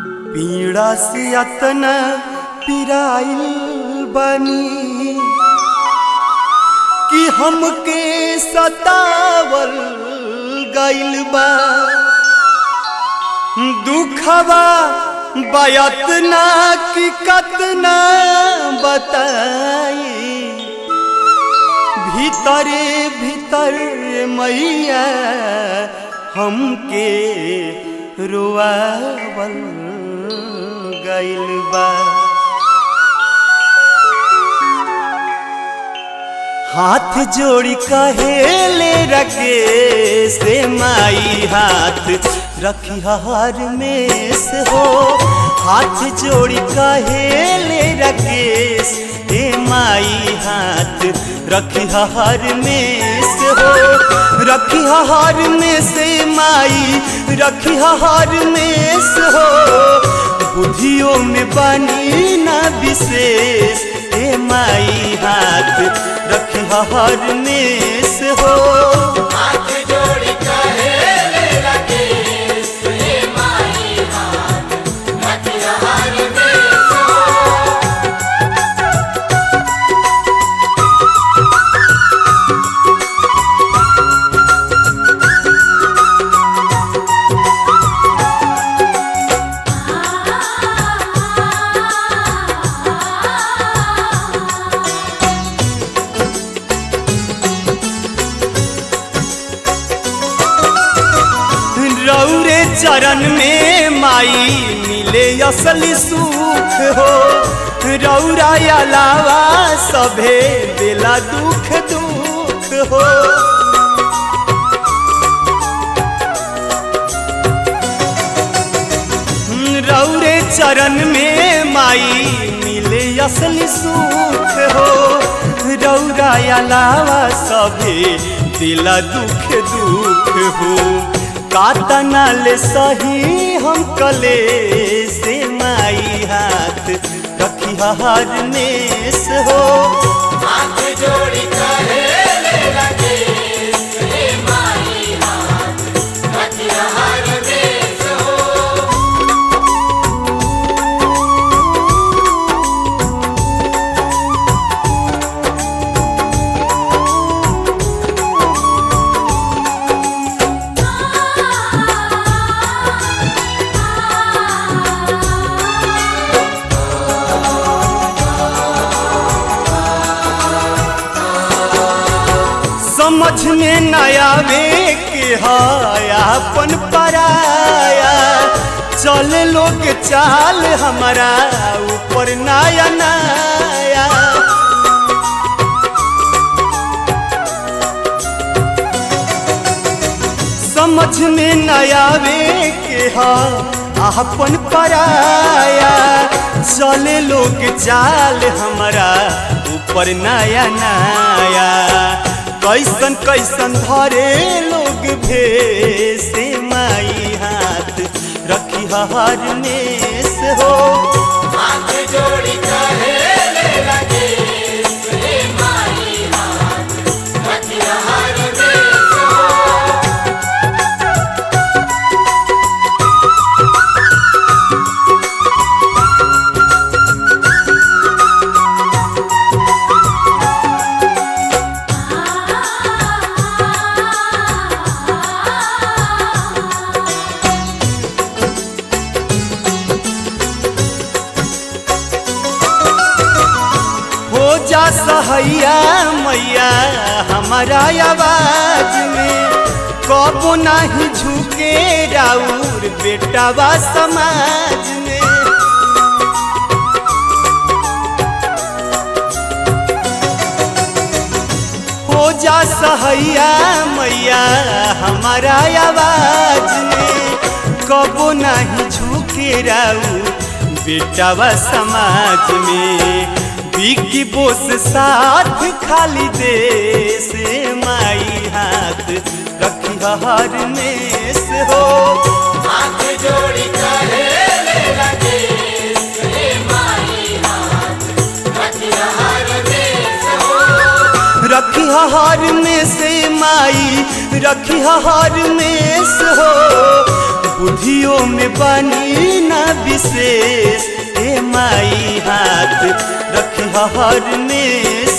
पीड़ा से अतना पिराइल बनी कि हमके सतावल गइल बा दुखवा बयतना कि कतना बताई भीतरे भीतर मैया हमके रोआवल गइल बा हाथ जोड़ी कहेले रखे से माई हाथ रखी हार में से हो हाथ जोड़ी कहेले रखे से माई हाथ रखी हार में से हो रखी हार में से माई रखी हार में से हो बुद्धियों में बनी ना विशेष ए माई हाथ रखी हार में से हो हाथ जोड़ी कहेले रखे सुने माई हाथ रखी हार में सो रौरे चरण में माई मिले असली सुख हो रौरा अलावा सभे बेला दुख दुख हो रौरे चरण में माई मिले असली सुख हो रौरा अलावा सभे दिला दुख दुख हो कातना ले सही हम कले से माई हाथ रखी हार में से हो हाथ जोड़ी कहेले रखे सुने माई हाथ रखी हार में सो समझ में न आवे के हायापन पराया चल लोग चाल हमारा ऊपर नया नया समझ में न आवे के हा आपन पराया चले लोग चाल हमारा ऊपर नया नया कैसन कैसन धरे लोग भेसे माई हाथ रखी हार में से हो हाथ जोड़ी कहेले रखे सुने माई हाथ रखी हार में सो हो जा सहैया मैया हमारा आवाज में कबो नहीं झुके राउर बेटावा समाज में हो जा सहैया मैया हमारा आवाज में कबो नहीं झुके राउर बेटावा समाज में बिकी बोस साथ खाली दे से माई हाथ रखी हार में से हो हाथ जोड़ी कहेले रखे सुने माई हाथ रखी हार में सो रखी हार में से माई रखी हार में से हो बुद्धियों में बनी ना विशेष ए माई हाथ रखी हर में